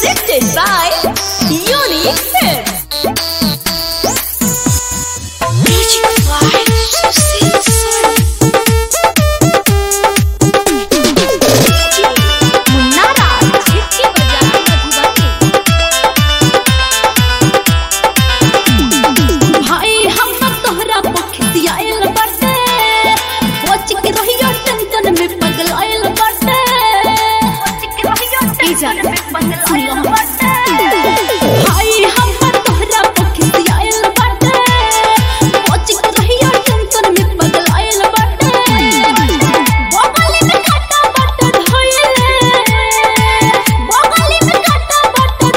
Presented by Unique Films. Music by Susie मुन्नारा झिटके बजा मधुबनी भाई हम तो तोहरा पखियाइल बाटे बच के रहियो टेंशन में पगलाइल बाटे बच के रहियो टेंशन में पगलाइल बाटे भाई हम तो तोहरा पखियाइल बाटे बच के रहियो टेंशन में पगलाइल बाटे बगली में काटा बाटे धइले बगली में काटा बाटे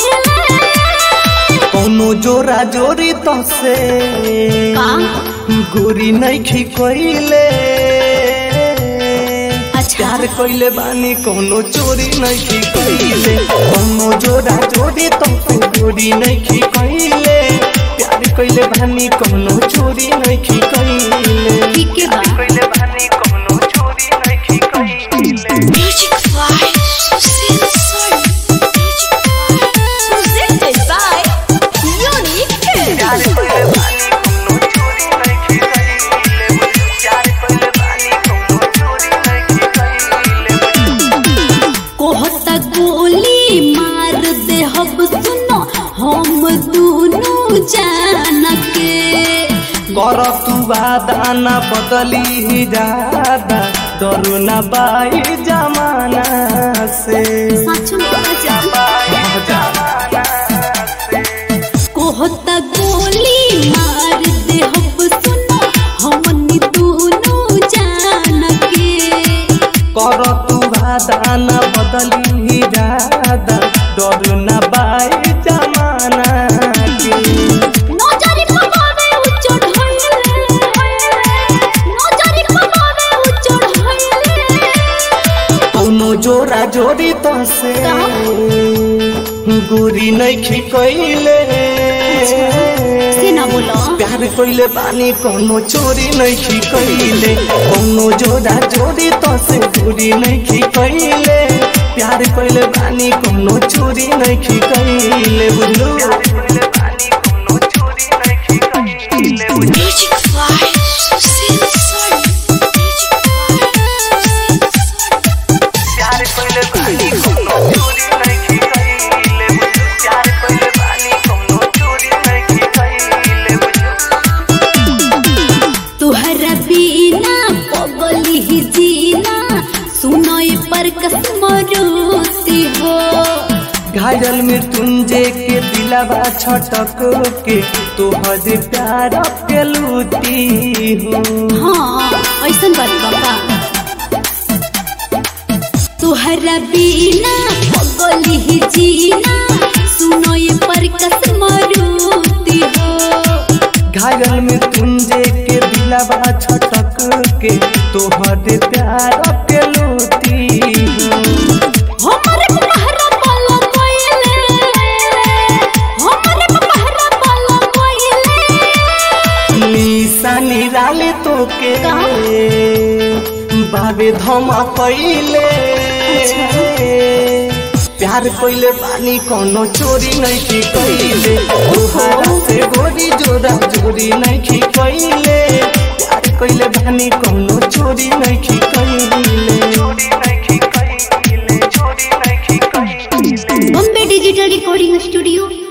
धइले कौनो जोरा जोरी तो से का गोरी नैखी कोइले अच्छा। प्यार कोइले बानी कौनो चोरी नैखी कोइले कौनो जोरा जोरी तो से गोरी नैखी कोइले प्यार कोइले बानी कौनो चोरी नैखी कोइले ठीक है बा कोइले बानी कौनो चोरी नैखी कोइले Music by Susie Soul. Presented by Unique Films. प्यार कोइले बानी कौनो चोरी नैखी कोइले प्यार कोइले बानी कौनो चोरी नैखी कोइले कोहता गोली मार दे हब सुनो हम दोनों जान के कर तू वादाना बदली जादा डरू न बाई जमाना से सच में मजा जमाना से कोहता गोली मार दे हब सुनो हम दोनों जान के कर तू वादाना बदली जादा डरू न बाई जमाना के नजरी पकावे उचड़ होइले नजरी पकावे उचड़ होइले कौनो जोरा जोड़ी तो से गोरी नैखी कोइले से ना बोलो प्यार कोइले बानी कोनो चोरी नैखी कइले कोनो जोड़ा जोड़ी तो से दूरी नैखी कइले प्यार कोइले बानी कोनो चोरी नैखी कइले बुझलू म्यूजिक बाय सुशील सोनी प्यार कोइले बानी कोनो चोरी नैखी कइले प्यार कोइले बानी कोनो चोरी नैखी कइले तुहरा बिना पगली ही जीना सुनोय पर कसम रोती हो घायल मृत्युंजय के दिलावा छटक के तोहर प्यार के लूटी हो हाँ ऐसन बात बाबा तुहरा बिना पगली ही जीना सुनोय पर कसम रोती हो घायल मृत्युंजय के दिलावा छटक के तोहर प्यार के लूटी हो हमरे पहरा पाला कोइले हमरे पहरा पाला कोइले निशा निराले तो के बाबे धमा कैले प्यार कोइले बानी कोनो चोरी नहीं की कैले तोहरा से गोरी जोड़ा जोड़ी नहीं की कैले प्यार कोइले बानी कोनो चोरी नहीं की कैले चोरी नहीं की कैले चोरी नहीं की कैले बॉम्बे डिजिटल रिकॉर्डिंग स्टूडियो